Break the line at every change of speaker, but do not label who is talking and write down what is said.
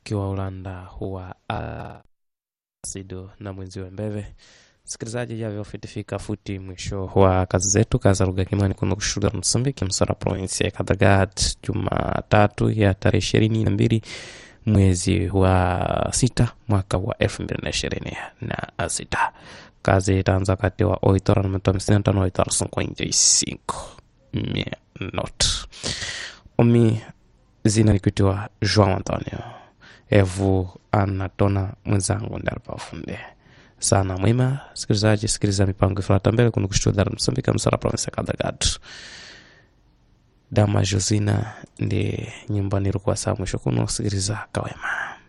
ukiwa ulanda wa asido na mwenzi wa mbeve msikilizaji javyo fitifika futi mwisho wa kazi zetu kaza lugha kimani kuno kushule la msambiki msara provinsi ya kadhagat jumatatu ya tarehe ishirini na mbili mwezi wa sita mwaka wa elfu mbili na ishirini na sita kazi itaanza kati wa oito horas na minuto hamsini na tano oito horas cinquenta e cinco minuto omi zina likutiwa joão antonio evu anatona mwenzangu ndaripafunde sana mwima sikilizaji sikiliza mipango ifuata mbele kuno kushtuhudhara msambika msara provinsi ya kadhagat dama josina ndi nyumbani ilikuwa saa mwisho kuno sikiliza kawema